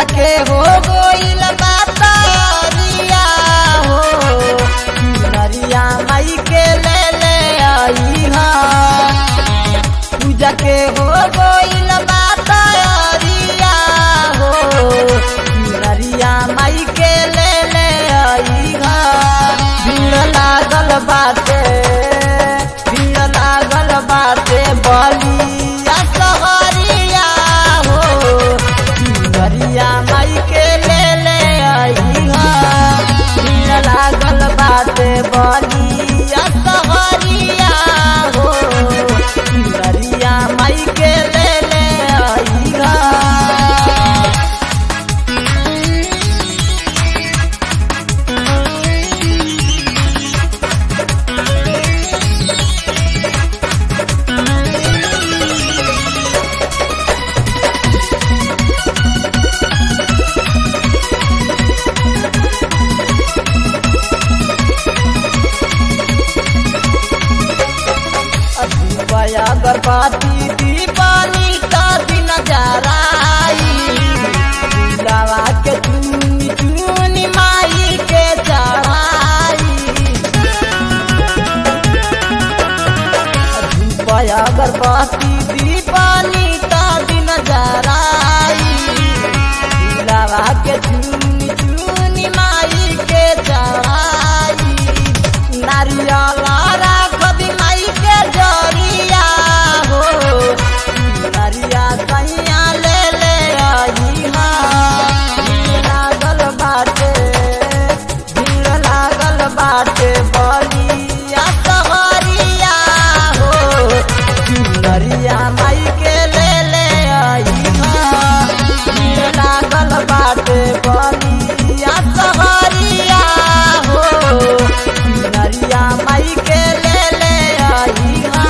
के हो गोइल बातरिया हो नरिया माई के ले ले आई हा पूजा के हो गोइल बातरिया हो नरिया माई के ले ले आई हा भीड़ लागल बाटे भीड़ लागल बाटे बलिया सहरिया हो नरिया माई के ले ले आई हा भीड़ लागल बाटे बलिया सहरिया हो नरिया माई के ले ले आई हा दीपया गर्भवती दीपानी का दिन जराई दिलावा के चुनी चुनी माई के चढ़ाई दीपया गर्भवती दीपानी का दिन जराई दिलावा के चुनी चुनी माई के चढ़ाई नारियल राख दी माई के जरिया हो नरिया सैया ले ले आई हा भीड़ लागल बाटे भीड़ लागल बाटे बलिया सहरिया हो नरिया माई के ले ले आई हा भीड़ लागल बाटे बलिया सहरिया हो नरिया माई के ले ले आई हा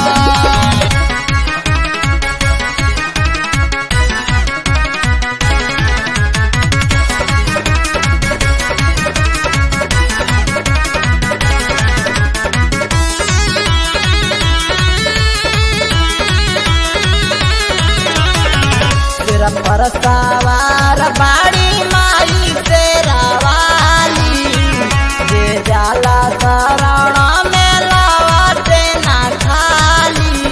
तेरा पर सवार बाड़ी माई तेरा वाली जे जाला शरण में लवटे ना खाली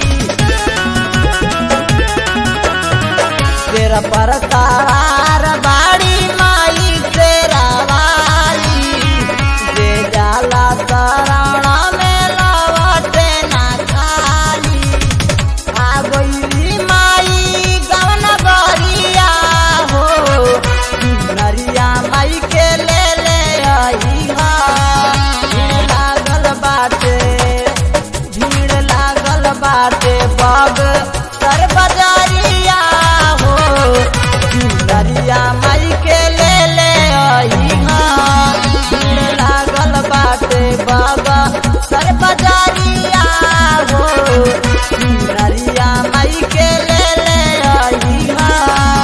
तेरा पर सवार बाड़ी माई तेरा वाली जे जाला शरण में लवटे ना खाली आ गइली माई गवन गरिया हो नरिया माई के ले ले आई हा भीड़ लागल बाटे भीड़ लागल बाटे बग सर बजारिया हो नरिया माई के ले ले आई हा भीड़ लागल बाटे बग सर बजारिया हो नरिया माई के ले ले आई हा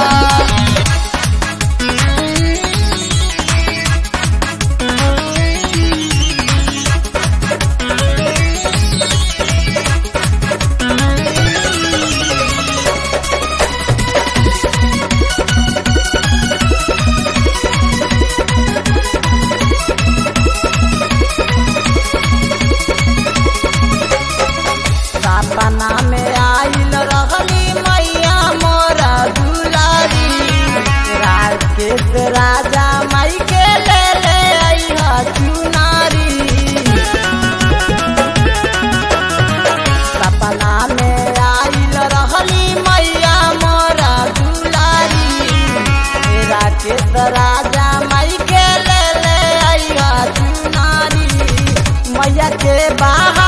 सपना में आइल रहली मैया मोरा दुलारी राकेश राजा माई के ले ले अइहा चुनारी सपना में आइल रहली मैया मोरा दुलारी राकेश राजा माई के ले ले अइहा चुनारी मैया के बाहर